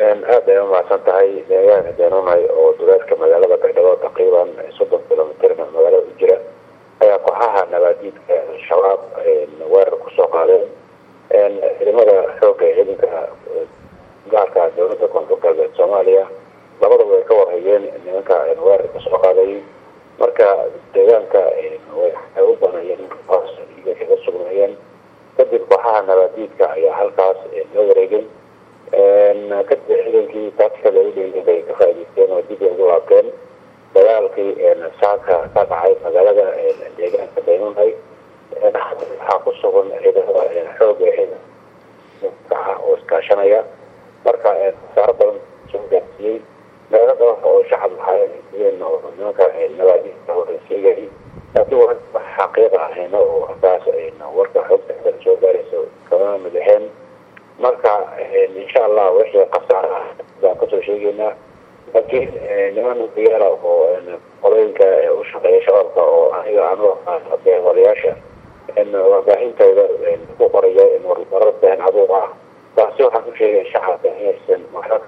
aad ay umahadsan tahay deegaanka deenunay oo duleedka magaalada baydhabo taqriiban soddon kilomitrna magaalada u jira ayaa kooxaha nabaadiidka al-shabaab weerar kusoo qaadeen ciidamada xooga ee ciidanka gaarka dowladda koonfur galbeed soomaaliya labadaba way ka warhayeen nimanka weerarka soo qaaday marka deegaanka waxay u banayeen iyo kaga sugnaayeen kadib kooxaha nabaadiidka ayaa halkaas la wareegay kadib ciidankii taatikada udheyay bay ka faa'idaysteen oo dib ay ugu laabteen dagaalkii saaka ka dhacay magaalada deegaanka daynunay waxaa ku sugan ciidamada xooga ciidanka oo iskaashanaya marka khasaaro badan soo gaarsiiyey meelo dhawr oo shacab waxaaeen oo nimanka nabaadiidka sheegayay laakiin wax xaqiiqa ahayna oo halkaas warka xoogta soo gaarayso kama madaxeen marka insha allah wixii khasaaro ah baan kasoo sheegaynaa laakiin niman diyaala oo qolooyinka u shaqeeya shabaabka oo aniga anu walayaasha warbaahintooda ku qoraya warar been abuuq ah taasi waxaan ku sheegay shacabka inaysan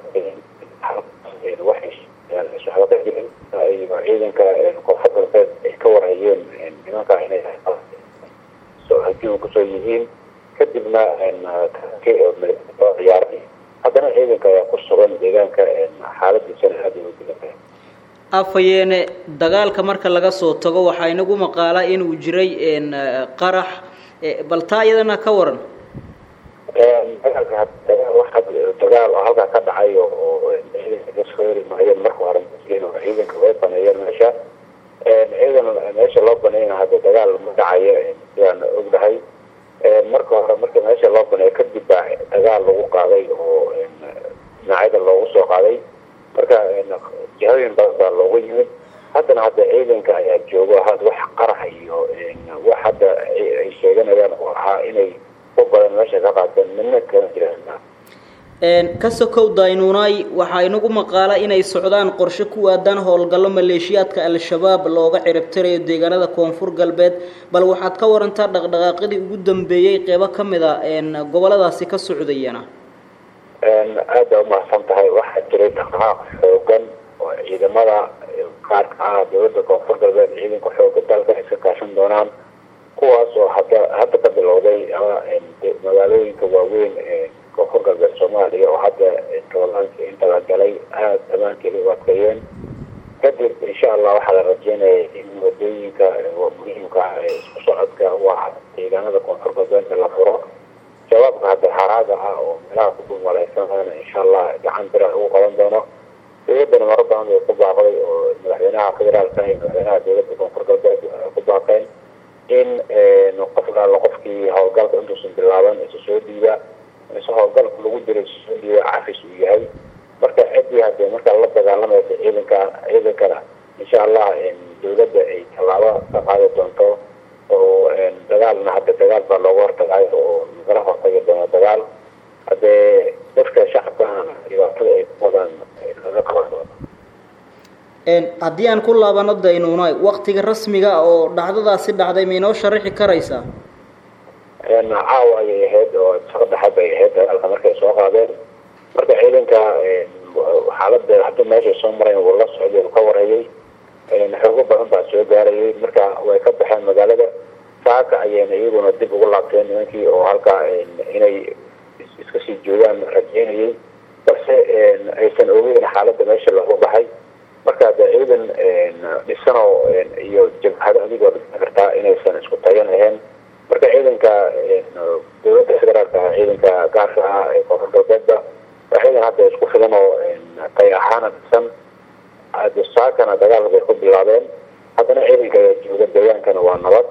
waxba ka jirin ciidanka koonfur galbeed ay ka warhayeen nimanka inay hajiin kusoo yihiin kadibna ciyaaray haddana ciidanka ayaa ku sugan deegaanka xaaladiisana aada ugu dilan afayeene dagaalka marka laga soo tago waxaa inagu maqaala inuu jiray qarax bal taa iyadana ka waran dagaalka dagaal oo halkaa ka dhacay oo ciidanka kasoo heri maayeen marka hore oo ciidanka way baneeyeen meesha ciidan meesha loo baneyna hadda dagaal ma dhacayo sidaan ognahay marka hore marka meesha loo baneeyo kadib baa dagaal lagu qaaday oo dhinacyada loogu soo qaaday marka jihooyin badan baa loogu yimid haddana hadda ciidanka ayaa joogo had wax qarax iyo wax hadda ay sheeganayaan oo ahaa inay ku badan meesha ka qaateen midna kama jiraan ka sokow daynuunay waxaa inagu maqaala inay socdaan qorshe ku aadan howlgallo maleeshiyaadka al-shabaab looga ciribtirayo deegaanada koonfur galbeed bal waxaad ka warantaa dhaqdhaqaaqyadii ugu dambeeyey qeybo ka mid a goboladaasi ka socdayana aada umahadsan tahay waxaa jiray dhaqdhaqaaq xoogan oo ciidamada qaarka ah dowladda koonfur galbeed ciidanka xooga dalka iska kaashan doonaan kuwaas oo hadda hadda ka bilowday magaalooyinka waaweyn ee koonfur galbeed soomaaliya oo hadda toolaanka inta la galay aada damaankeeda u adkeeyeen kadib insha allah waxaa la rajeynaya in wadooyinka muhiimka ah ee isku socodka waa deegaanada koonfur galbeedka la furo shabaabka hadda haraaga ah oo meelaha ku dhumaleysanaana insha allah gacan bira ugu qaban doono dowladana maro badan bay ku baaqday oo madaxweynaha federaalka iyo madaxweynaha dowladda koonfur galbeed ku baaqeen in qof laala qofkii howlgalka intuusan bilaaban isa soo dhiiba mise howlgalka lagu jiro isa soo dhiiba cafis uu yahay marka ciddii hadee markaa la dagaalamaysa ciidanka ciidankana insha allah dowladda ay tallaabo ka qaadi doonto oo dagaalna hadda dagaal baa looga hortagayo oo lagala hortagi doono dagaal haddee dadka shacabkana dhibaatada ay ku wadaan laga qaban doono haddii aan ku laabano daynuunay waktiga rasmiga oo dhacdadaasi dhacday ma inoo sharaxi karaysaa caawa ayay ahayd oo saqo dhexaad bay ahayd dagaalka markay soo qaadeen marka ciidanka xaalada hadda meeshay soo marayn wuu la socday uu ka warhayay xoogo badan baa soo gaarayay marka way ka baxeen magaalada saaka ayayna iyaguna dib ugu laabteen nimankii oo halkaa inay iska sii joogaan rajeynayay balse aysan ogeyn xaaladda meesha looga baxay marka de ciidan dhisanoo iyo jabhado adigoo dhisan kartaa inaysan isku tagan ahayn marka ciidanka dowladda federaalka ciidanka gaarka ah ee koonfur galbeedba waa ciidan hadda isku filan oo tay ahaana dhisan saakana dagaal bay ku bilaabeen haddana ciidanka jooga deegaankana waa nabad